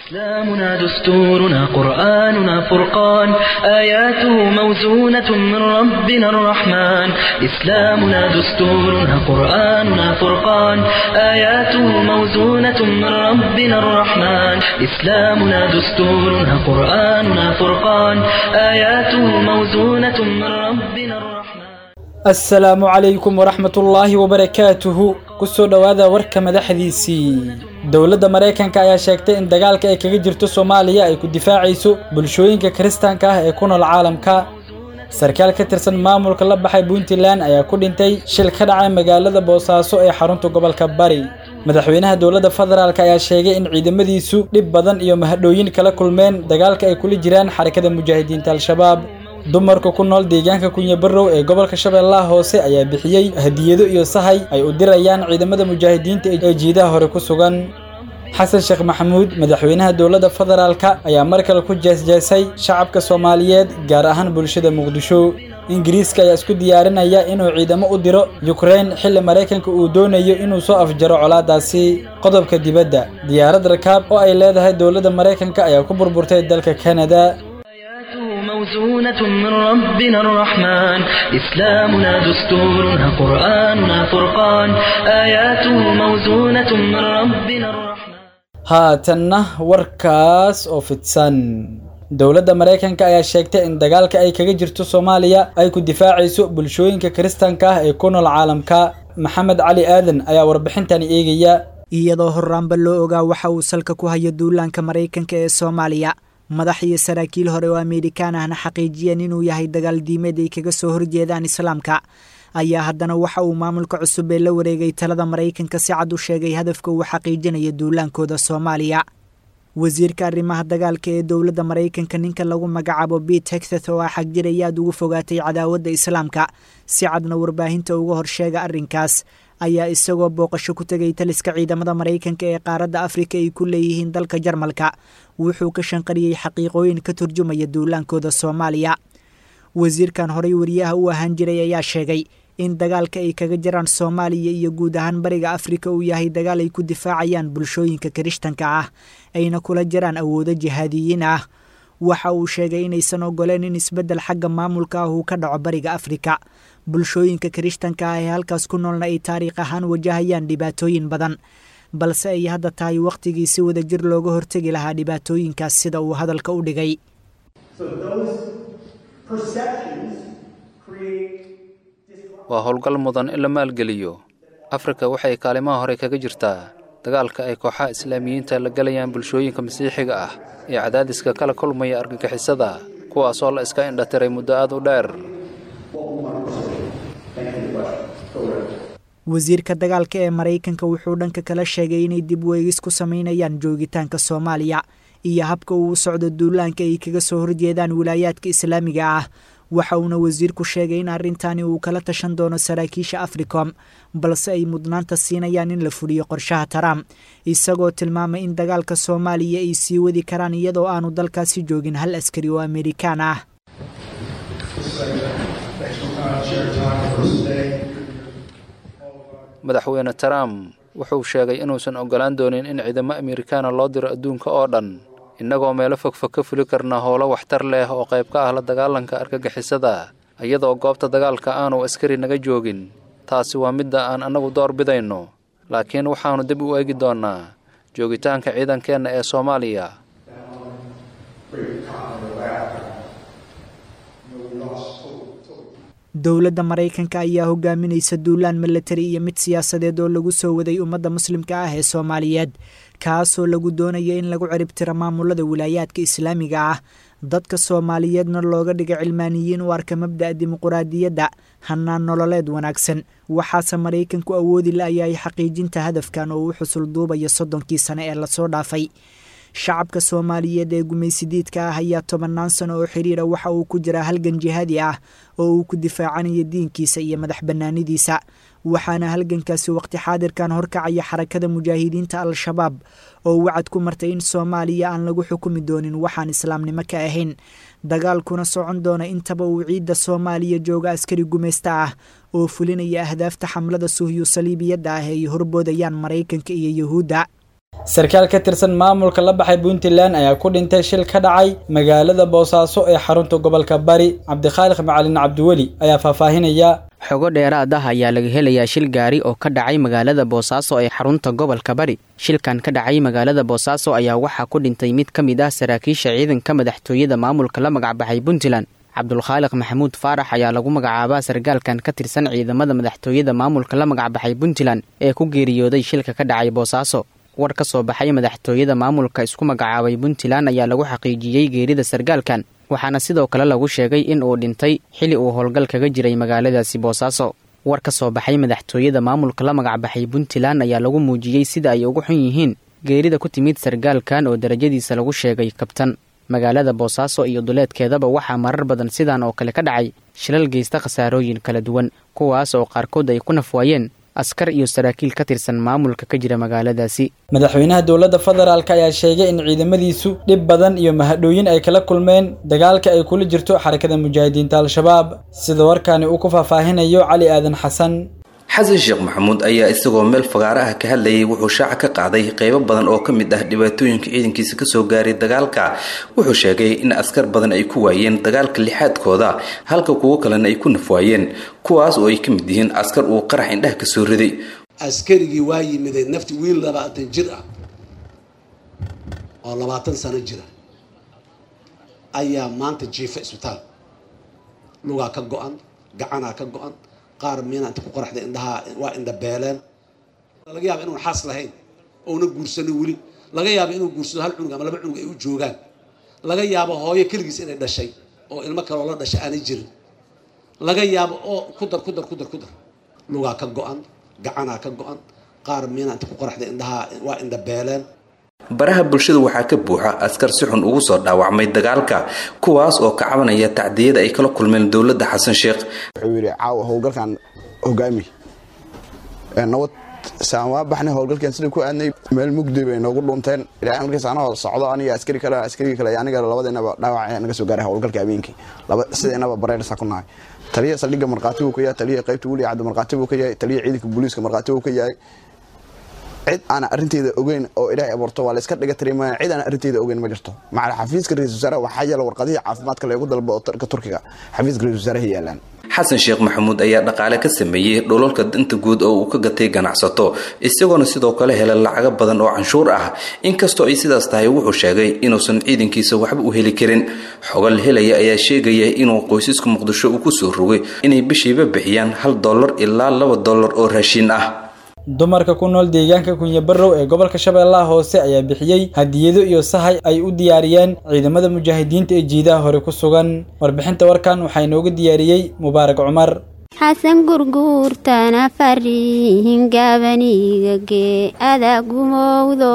إسلامنا دستورنا قرآننا فرقان آياته موزونة من ربنا الرحمن إسلامنا دستورنا قرآننا فرقان آياته موزونة من ربنا الرحمن إسلامنا دستورنا قرآننا فرقان آياته موزونة من ربنا الرحمن asalaamu calaykum waraxmatullaahi wabarakaatuhu kusoo dhowaada warka madaxdiisii dowladda maraykanka ayaa sheegtay in dagaalka ay kaga jirto soomaaliya ay ku difaacayso bulshooyinka kiristaanka ah ee ku nool caalamka sarkaal ka tirsan maamulka la baxay puntland ayaa ku dhintay shil ka dhacay magaalada boosaaso ee xarunta gobolka bari madaxweynaha dowladda federaalk ayaa sheegay in ciidamadiisu dhib badan iyo mahadhooyin kala kulmeen dagaalka ay kula jiraan xarakada mujaahidiinta al-shabaab dumarka ku nool deegaanka kunyabarow ee gobolka shabeellaha hoose ayaa bixiyey hadiyado iyo sahay ay u dirayaan ciidamada mujaahidiinta ee jiidaha hore ku sugan xasan sheekh maxamuud madaxweynaha dowladda federaalka ayaa mar kale ku jeesjeesay shacabka soomaaliyeed gaar ahaan bulshada muqdisho ingiriiska ayaa isku diyaarinaya inuu ciidamo u diro yukrain xilli maraykanka uu doonayo inuu soo afjaro colaadaasi qodobka dibadda diyaarad rakaab oo ay leedahay dowladda maraykanka ayaa ku burburtay dalka kanada موزونة من ربنا الرحمن إسلامنا دستورنا قرآننا فرقان آياته موزونة من ربنا الرحمن haatanna warkaas oo fidsan dowladda maraykanka ayaa sheegtay in dagaalka ay kaga jirto soomaaliya ay ku difaacayso bulshooyinka kiristaanka ah ee ku nool caalamka maxamed cali aadan ayaa warbixintani eegaya iyadoo horraanba loo ogaa waxa uu salka ku hayo duulaanka maraykanka ee soomaaliya madax iyo saraakiil hore oo amerikaan ahna xaqiijiyeen inuu yahay dagaal diimeed ay kaga soo horjeedaan islaamka ayaa haddana waxa uu maamulka cusub ee la wareegay talada maraykanka si cad u sheegay hadafka uu xaqiijinayo duulaankooda soomaaliya wasiirka arrimaha dagaalka ee dowladda maraykanka ninka lagu magacaabo bit hexeth oo ah xagjir ay aad ugu fogaatay cadaawadda islaamka si cadna warbaahinta uga horsheega arrinkaas ayaa isagoo booqasho ku tegay taliska ciidamada maraykanka ee qaaradda afrika ay ku leeyihiin dalka jarmalka wuxuu ka shanqariyey xaqiiqooyin ka turjumaya duulaankooda soomaaliya wasiirkan horey wariyaha u ahaan jiray ayaa sheegay in dagaalka ay kaga jiraan soomaaliya iyo guud ahaan bariga afrika uu yahay dagaal ay ku difaacayaan bulshooyinka kirishtanka ah ayna kula jiraan awoodo jihaadiyiin ah waxa uu sheegay inaysan ogoleen in isbeddel xagga maamulka ah uu ka dhaco bariga afrika bulshooyinka kirishtanka ah ee halkaas ku noolna ay taariikh ahaan wajahayaan dhibaatooyin badan balse ay hadda tahay wakhtigii si wada jir looga hortegi lahaa dhibaatooyinkaas sida uu hadalka u dhigay waa howlgal mudan in la maalgeliyo afrika waxay kaalimaha hore kaga jirtaa dagaalka ay kooxaha islaamiyiinta la galayaan bulshooyinka masiixiga ah ee cadaadiska kala kulmaya argagixisada kuwaasoo la iska indhatiray muddo aad u dheer wasiirka dagaalka ee maraykanka wuxuu dhanka kala sheegay inay dib weegis ku samaynayaan joogitaanka soomaaliya iyo habka uu u socdo duulaanka ay kaga soo horjeedaan wilaayaadka islaamiga ah waxa uuna wasiirku sheegay in arrintani uu kala tashan doono saraakiisha africom balse ay mudnaanta siinayaan in la fuliyo qorshaha trump isagoo tilmaamay in dagaalka soomaaliya ay sii wadi karaan iyadoo aanu dalkaasi joogin hal askari oo amerikaan ah madaxweyne trump wuxuu sheegay inuusan ogolaan doonin in ciidamo amerikaana loo diro adduunka oo dhan innagoo meelo fogfog ka fuli karna howlo waxtar leh oo qayb ka ah la dagaalanka argagixisada iyadoo goobta dagaalka aanu askari naga joogin taasi waa midda aan annagu door bidayno laakiin waxaannu dib u eegi doonnaa joogitaanka ciidankeenna ee soomaaliya dowladda maraykanka ayaa hogaaminaysa duulaan milatari iyo mid siyaasadeed oo lagu soo waday ummadda muslimka ah ee soomaaliyeed kaasoo lagu doonaya in lagu ciribtiro maamulada wilaayaadka islaamiga ah dadka soomaaliyeedna looga dhiga cilmaaniyiin u arka mabda'a dimuquraadiyadda hanaan nololeed wanaagsan waxaase maraykanku awoodi la-yahay xaqiijinta hadafkan oo u xusul duubaya soddonkii sane ee lasoo dhaafay shacabka soomaaliyeed ee gumaysidiidka ah ayaa tobannaan sano oo xiriira waxa uu ku jiraa halgan jihaadi ah oo uu ku difaacanayo diinkiisa iyo madax bannaanidiisa waxaana halgankaasi waqti xaadirkan horkacaya xarakada mujaahidiinta al-shabaab oo wacad ku martay in soomaaliya aan lagu xukumi doonin waxaan islaamnimo ka ahayn dagaalkuna socon doona intaba uu ciidda soomaaliya jooga askari gumaysta ah oo fulinaya ahdaafta xamlada suhyu saliibiyadda ah ay horboodayaan maraykanka iyo yuhuudda sarkaal ka tirsan maamulka la baxay puntland ayaa ku dhintay shil ka dhacay magaalada boosaaso ee xarunta gobolka bari cabdikhaaliq macalin cabdiweli ayaa faahfaahinaya xogo dheeraad ah ayaa laga helayaa shil gaari oo ka dhacay magaalada boosaaso ee xarunta gobolka bari shilkan ka dhacay magaalada boosaaso ayaa waxaa ku dhintay mid ka mid ah saraakiisha ciidanka madaxtooyada maamulka la magacbaxay puntland cabdulkhaaliq maxamuud faarax ayaa lagu magacaabaa sargaalkan ka tirsan ciidamada madaxtooyada maamulka la magacbaxay puntland ee ku geeriyooday shilka ka dhacay boosaaso war ka soo baxay madaxtooyada maamulka isku magacaabay puntland ayaa lagu xaqiijiyey geerida sargaalkan waxaana sidoo kale lagu sheegay in uu dhintay xili uu howlgal kaga jiray magaaladaasi boosaaso war ka soo baxay madaxtooyada maamulka la magacbaxay puntland ayaa lagu muujiyey sida ay ugu xun yihiin geerida ku timid sargaalkan oo darajadiisa lagu sheegay kabtan magaalada boosaaso iyo duleedkeedaba waxaa marar badan sidan oo kale ka dhacay shilal geysta khasaarooyin kala duwan kuwaas oo qaarkood ay ku nafwaayeen askar iyo saraakiil ka tirsan maamulka ka jira magaaladaasi madaxweynaha dowladda federaalk ayaa sheegay in ciidamadiisu dhib badan iyo mahadhooyin ay kala kulmeen dagaalka ay kula jirto xarakada mujaahidiinta al-shabaab sida warkaani uu ku faahfaahinayo cali aadan xasan xasan sheekh maxamuud ayaa isagoo meel fagaaro ah ka hadlayay wuxuu shaaca ka qaaday qeybo badan oo ka mid ah dhibaatooyinka ciidankiisa kasoo gaaray dagaalka wuxuu sheegay in askar badan ay ku waayeen dagaalka lixaadkooda halka kuwo kalena ay ku nafwaayeen kuwaas oo ay ka mid yihiin askar uu qarax indhaha kasoo riday askarigii waa yimidee nafti wiil labaatan jir ah oo labaatan sano jira ayaa maanta jiifa isbitaal lugaa ka go-an gacanaa ka go-an qaar miina inta ku qoraxda indhahaa waa indha beeleen laga yaaba inuun xaas lahayn ouna guursano weli laga yaaba inuu guursado hal cunug ama laba cunug ay u joogaan laga yaabo hooyo keligiis inay dhashay oo ilmo kaloo la dhashay aanay jirin laga yaabo oo ku dar ku dar ku dar ku dar lugaa ka go-an gacanaa ka go-an qaar miina inta ku qoraxda indhahaa waa indha beeleen baraha bulshada waxaa ka buuxa askar si xun ugu soo dhaawacmay dagaalka kuwaas oo ka cabanaya tacdiyada ay kala kulmeen dowladda xasan sheekh wuxuu yidhi caawa howlgalkan hogaami nabad saan waa baxnay howlgalkan sidai ku aadnay meel mugdi bay noogu dhunteen ilaa markaas anagoo socdo aniga askari kale askarigi kale aniga labadeenaba dhaawac naga soo gaaray howlgalka habeenkii sideenaba bareersa ku nahay taliya saldhigga markhaati buu ka yahay taliya qaybta weli cabdi markhaati buu ka yahay taliya ciidanka booliiska markhaati buu ka yahay cid aan arrinteeda ogeyn oo ilaahay abuurto waa layska dhiga tirimaa cid aan arrinteeda ogeyn ma jirto macal xafiiska ra-isul wasaaraha waxaa yaala warqadihii caafimaadka loogu dalbo oo ka turkiga xafiiska ra-isul wasaaraha yaalaan xasan sheekh maxamuud ayaa dhaqaale ka sameeyey dholalka danta guud oo uu ka gatay ganacsato isagoona sidoo kale helay lacago badan oo canshuur ah inkastoo ay sidaas tahay wuxuu sheegay inuusan ciidankiisa waxba u heli karin xogal helaya ayaa sheegaya inuu qoysaska muqdisho uu kusoo rogay inay bishiiba bixiyaan hal dollar ilaa laba dollar oo raashin ah dumarka ku nool deegaanka kunyabarow ee gobolka shabeellaha hoose ayaa bixiyey hadiyado iyo sahay ay u diyaariyeen ciidamada mujaahidiinta ee jiidaha hore ku sugan warbixinta warkan waxaa inooga diyaariyey mubaarak cumar xasan gurguurtana farihin gabanigagee adaa gumowdo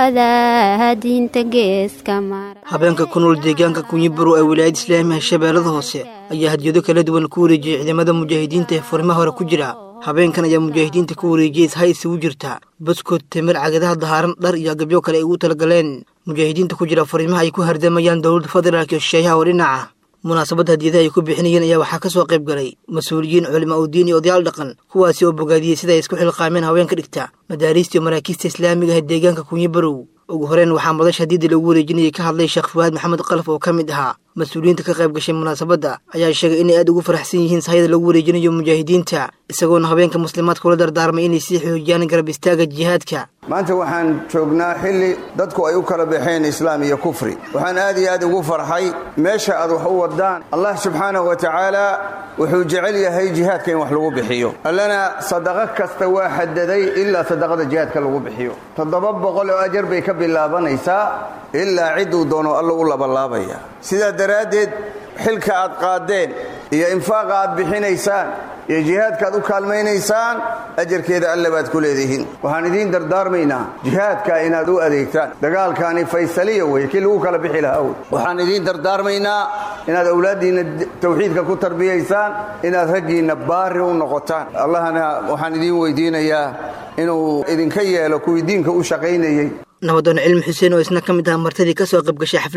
adaa diinta geeska mara habeenka ku nool deegaanka kunyibarow ee wilaayada islaamiga shabeellada hoose ayaa hadiyado kala duwan ku wareejiyey ciidamada mujaahidiinta ee furimaha hore ku jira habeenkan ayaa mujaahidiinta ku wareejiyey ishay isugu jirta baskood timir cagadaha dahaaran dhar iyo agabyo kale ay ugu talagaleen mujaahidiinta ku jira fariimaha ay ku hardamayaan dowladda federaalk iyo shisheeyaha oo dhinaca munaasabadda hadiyadaha ay ku bixinayeen ayaa waxaa ka soo qayb galay mas-uuliyiin culimaa u diin iyo odayaal dhaqan kuwaasi oo bogaadiyey sida ay isku xilqaameen haweenka dhigta madaariista iyo maraakiista islaamiga ah ee deegaanka kunyibarow ugu horeen waxaa madasha hadiidda lagu wareejinayay ka hadlay sheekh fuwaad maxamed qalaf oo ka mid ahaa mas-uuliyiinta ka qayb gashay munaasabadda ayaa sheegay inay aad ugu faraxsan yihiin sahayada lagu wareejinayo mujaahidiinta isagoona haweenka muslimaadka ula dardaarmay inay sii xoojiyaan garab istaaga jihaadka maanta waxaan joognaa xilli dadku ay u kala baxeen islaam iyo kufri waxaan aad iyo aad ugu farxay meesha aad wax u wadaan allah subxaanahu wa tacaala wuxuu jecel yahay jihaadka in wax lagu bixiyo allana sadaqo kasta waa xadaday ilaa sadaqada jihaadka lagu bixiyo toddoba boqol oo ajar bay ka bilaabanaysaa ilaa cidduu doono alla u labalaabaya sidaa daraaddeed xilka aad qaadeen iyo infaaqa aad bixinaysaan iyo jihaadkaaad u kaalmaynaysaan ajarkeeda alle baad ku leedihiin waxaan idiin dardaarmaynaa jihaadka inaad u adeegtaan dagaalkaani faysaliya wey kii lagu kala bixi lahaa wey waxaan idiin dardaarmaynaa inaad awlaaddiinna tawxiidka ku tarbiyaysaan inaad raggiinna baari u noqotaan allahna waxaan idiin weydiinayaa inuu idinka yeelo kuwii diinka u shaqaynayey nabadoon cilmi xuseen oo isna ka mid aha martadii ka soo qayb gashay xafladda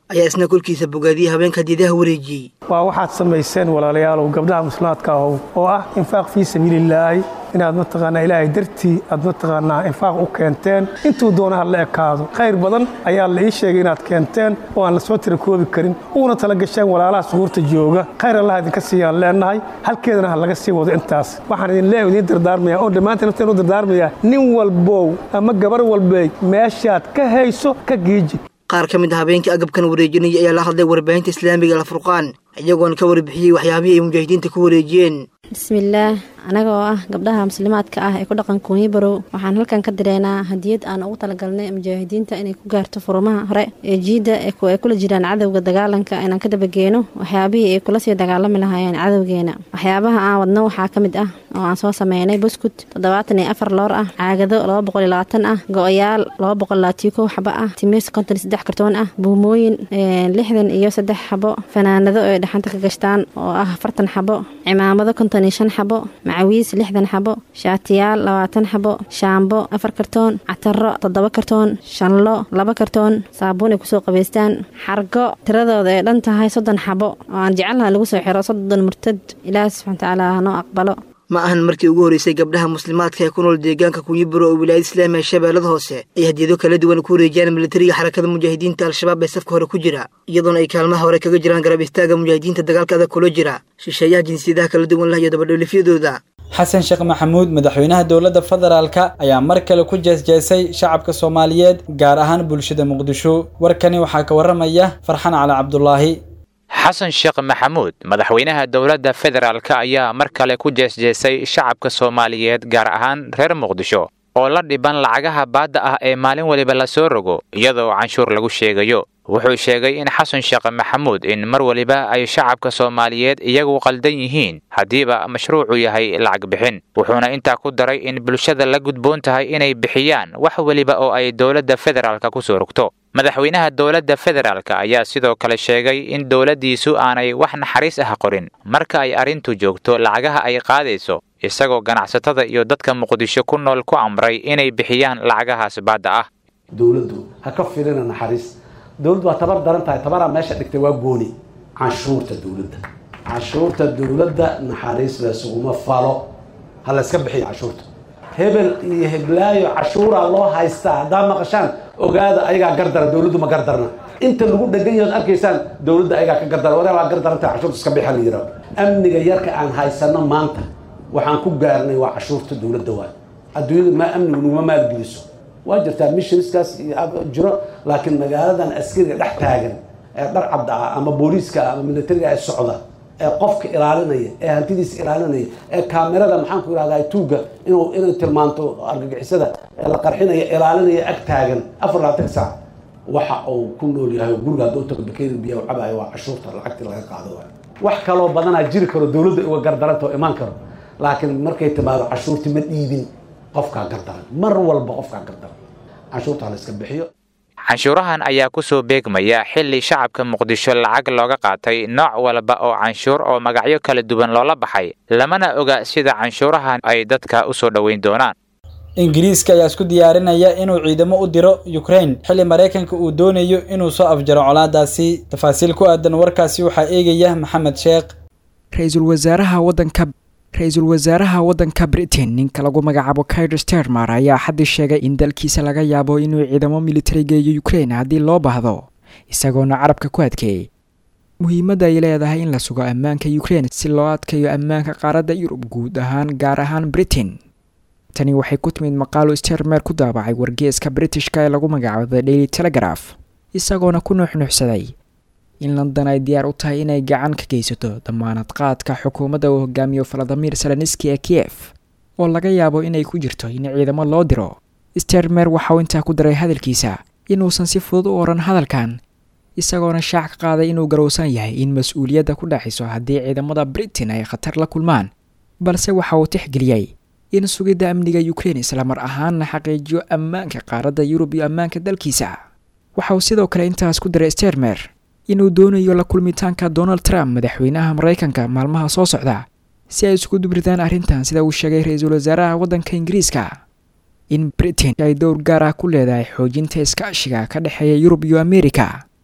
ayaa isna kolkiisa bogaadiyey habeenka hadiidaha wareejiyey waa waxaad samayseen walaalayaalow gabdhaha muslimaadka ahow oo ah infaaq fii sabiilillaahi inaad mataqaanaa ilaahay dartii aad mataqaanaa infaaq u keenteen intuu doona ha la ekaado khayr badan ayaa la ii sheegay inaad keenteen oo aan lasoo tira koobi karin uuna tala gasheen walaalaha suhuurta jooga khayr allah idinka siiyaan leenahay halkeedana ha laga sii wado intaas waxaan idin leeyahay idiin dardaarmaya oo dhammaantiin nafteen u dardaarmaya nin walbow ama gabar walbey meeshaad ka hayso ka giiji qaar ka mid a habeenkii agabkan wareejinaya ayaa la hadlay warbaahinta islaamiga alfurqaan iyagoona ka warbixiyey waxyaabihii ay mujaahidiinta ku wareejiyeen bismillaah anaga oo ah gabdhaha muslimaadka ah ee ku dhaqan kuunyi barow waxaan halkan ka direynaa hadiyad aan ugu talagalnay mujaahidiinta inay ku gaarto furumaha hore ee jiidda ay kula jiraan cadowga dagaalanka inaan ka dabageeno waxyaabihii ay kula sii dagaalami lahaayeen cadowgeena waxyaabaha aan wadno waxaa ka mid ah oo aan soo sameynay buskut toddobaatan iyo afar loor ah caagado laba boqol iyo labaatan ah go-oyaal laba boqol labaatiyo kow xabo ah timis konton iyo saddex kartoon ah buumooyin lixdan iyo saddex xabo fanaanado ay dhaxanta ka gashtaan oo ah afartan xabo cimaamado konton iyo shan xabo macawiis lixdan xabo shaatiyaal labaatan xabo shaambo afar kartoon cataro toddoba kartoon shanlo laba kartoon saabuun ay kusoo qabaystaan xargo tiradooda ay dhan tahay soddon xabo oo aan jecelnaha lagu soo xiro soddon murtad ilaahi subxana watacaala hanoo aqbalo ma ahan markii ugu horreysay gabdhaha muslimaadka ee ku nool deegaanka kunyiburo oo wilaayada islaamiga shabeellada hoose ay hadiyado kala duwan ku wareejiyaan militariga xarakada mujaahidiinta al-shabaab ee safka hore ku jira iyadoona ay kaalmaha hore kaga jiraan garab istaaga mujaahidiinta dagaalka adag kula jira shisheeyaha jinsiyadaha kala duwan lah iyo dabadhoolifyadooda xasan sheekh maxamuud madaxweynaha dowladda federaalka ayaa mar kale ku jeesjeesay shacabka soomaaliyeed gaar ahaan bulshada muqdisho warkani waxaa ka warramaya farxan cali cabdulaahi xasan sheekh maxamuud madaxweynaha dowladda federaalk ayaa mar kale ku jeesjeesay shacabka soomaaliyeed gaar ahaan reer muqdisho oo la dhiban lacagaha baadda ah ee maalin waliba la soo rogo iyadoo canshuur lagu sheegayo wuxuu sheegay in xasan sheekh maxamuud in mar waliba ay shacabka soomaaliyeed iyagu qaldan yihiin haddiiba mashruucu yahay lacag bixin wuxuuna intaa ku daray in bulshada la gudboon tahay inay bixiyaan wax weliba oo ay dowladda federaalka ku soo rogto madaxweynaha dowladda federaalk ayaa sidoo kale sheegay in dowladdiisu aanay wax naxariis ah qorin marka ay arrintu joogto lacagaha ay qaadayso isagoo ganacsatada iyo dadka muqdisho ku nool ku amray inay bixiyaan lacagahaas baadda ah dowladdu ha ka filina naxariis dowladdu waa tabar daran tahay tabaraa meesha dhigtay waa gooni canshuurta dowladda canshuurta dowladda naxariis laysuguma falo ha layska bixiyo canshuurta hebel iyo heblaayo cashuuraa loo haystaa haddaa maqashaan ogaada ayagaa gardara dowladdu ma gardarna inta lagu dhegan yahood arkaysaan dowladda ayagaa ka gardara wadaa waa gardaranta cashuurta iska bixa la yidhaho amniga yarka aan haysano maanta waxaan ku gaarnay waa cashuurta dowladda waay adduunyada ma amnigu naguma maalgeliso waa jirtaa missionskaas jiro laakiin magaaladan askariga dhex taagan ee dhar cabda ah ama booliiska ama militariga ee socda ee qofka ilaalinaya ee hantidiisa ilaalinaya ee kaamirada maxaan ku yidhahdaa tuugga inuu inay tilmaanto argagixisada ee la qarxinaya ilaalinaya ag taagan afar labaatan saac waxa uu ku nool yahay oo guriga hadduu tago bakeeri biya u cabayo waa cashuurta lacagtii laga qaado waay wax kaloo badanaa jiri karo dowladda uga gardaranta oo imaan karo laakiin markay timaado cashuurtii ma dhiibin qofkaa gardaran mar walba qofkaa gardaran canshuurta la iska bixiyo canshuurahan ayaa ku soo beegmaya xilli shacabka muqdisho lacag looga qaatay nooc walba oo canshuur oo magacyo kala duwan loola baxay lamana oga sida canshuurahan ay dadka u soo dhoweyn doonaan ingiriiska ayaa isku diyaarinaya inuu ciidamo u diro ukraine xilli maraykanka uu doonayo inuu soo afjaro colaadaasi tafaasiil ku aadan warkaasi waxaa eegaya maxamed sheekh ra-iisul wasaaraha wadanka ra-iisul wasaaraha waddanka britain ninka lagu magacaabo kair stermer ayaa xaddii sheegay in dalkiisa laga yaabo inuu ciidamo militari geeyo ukraine haddii loo baahdo isagoona carabka ku adkeeyey muhiimadda ay leedahay in la sugo ammaanka ukraine si loo adkayo ammaanka qaaradda yurub guud ahaan gaar ahaan britain tani waxay ku timid maqaalo stermer ku daabacay wargeeska britishka ee lagu magacaabo the daily telegraph isagoona ku nuuxnuuxsaday in london ay diyaar u tahay inay gacan ka geysato damaanad qaadka xukuumadda uu hogaamiyo valadimir seleniski ee kiev oo laga yaabo inay ku jirto in ciidamo loo diro stermer waxauu intaa ku daray hadalkiisa inuusan si fudud u odhan hadalkan isagoona shaac ka qaaday inuu garowsan yahay in mas-uuliyadda ku dhaxiso haddii ciidamada britain ay khatar la kulmaan balse waxa uu tixgeliyey in sugidda amniga ukraine islamar ahaanna xaqiijiyo ammaanka qaaradda yurub iyo ammaanka dalkiisa waxa uu sidoo kale intaas ku daray stermer inuu doonayo la kulmitaanka donald trump madaxweynaha maraykanka maalmaha soo socda si ay isku dubridaan arrintan sida uu sheegay ra-iisul wasaaraha waddanka ingiriiska in britain ay dowr gaar ah ku leedahay xoojinta iskaashiga ka dhexeeya yurub iyo amerika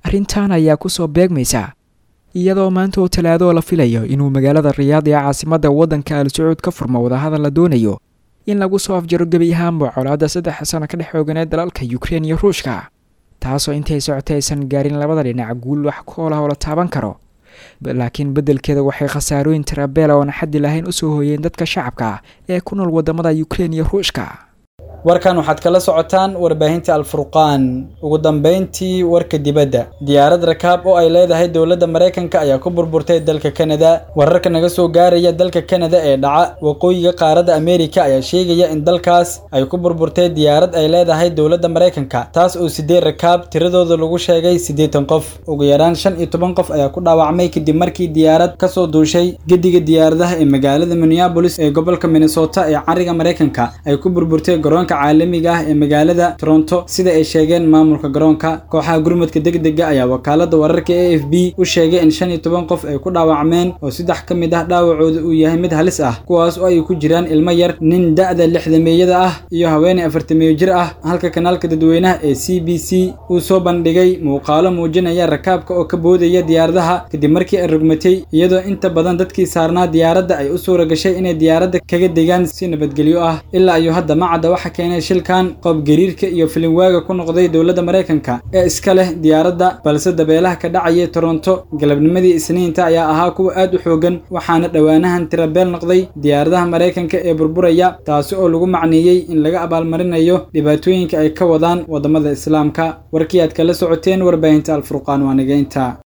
arrintan ayaa kusoo beegmaysa iyadoo maanta oo talaadoo la filayo inuu magaalada riyaad ee caasimadda waddanka al sacuud ka furmo wadahadal la doonayo in lagu soo afjaro gebi ahaanba colaadda saddex sano ka dhex xooganeed dalalka yukrein iyo ruushka taasoo intay socotay aysan gaarin labada dhinac guul wax kool ah oo la taaban karo laakiin beddelkeeda waxay khasaarooyin tirabeela oona xaddi lahayn u soo hooyeen dadka shacabka ah ee ku nool waddamada yukrein iyo ruushka warkan waxaad kala socotaan warbaahinta alfurqaan ugu dambayntii warka dibadda diyaarad rakaab oo ay leedahay dowladda maraykanka ayaa ku burburtay dalka kanada wararka naga soo gaaraya dalka kanada ee dhaca waqooyiga qaaradda ameerika ayaa sheegaya in dalkaas ay ku burburtay diyaarad ay leedahay dowladda maraykanka taas oo sideed rakaab tiradooda lagu sheegay siddeetan qof ugu yaraan shan iyo toban qof ayaa ku dhaawacmay kadib markii diyaarad kasoo duushay gediga diyaaradaha ee magaalada minneabolis ee gobolka minnesota ee cariga maraykanka ay ku burburtay garoonka caalamiga ah ee magaalada toronto sida ay sheegeen maamulka garoonka kooxaha gurmadka degdega ayaa wakaalada wararka a f b u sheegay in shan iyo toban qof ay ku dhaawacmeen oo saddex ka mid ah dhaawacooda uu yahay mid halis ah kuwaas oo ay ku jiraan ilmo yar nin da-da lixdameeyada ah iyo haweeney afartameeyo jir ah halka kanaalka dadweynaha ee c b c uu soo bandhigay muuqaalo muujinaya rakaabka oo ka boodaya diyaaradaha kadib markii ay rugmatay iyadoo inta badan dadkii saarnaa diyaaradda ay u suura gashay inay diyaaradda kaga degaan si nabadgelyo ah ilaa iyo hadda macadda waxa keenay shilkan qoob gariirka iyo filinwaaga ku noqday dowladda maraykanka ee iska leh diyaaradda balse dabeelaha ka dhacaya toronto galabnimadii isniinta ayaa ahaa kuwa aad u xoogan waxaana dhowaanahan tirabeel noqday diyaaradaha maraykanka ee burburaya taasi oo lagu macneeyey in laga abaalmarinayo dhibaatooyinka ay ka wadaan waddamada islaamka warkii aad kala socoteen warbaahinta alfurqaan waa nigeynta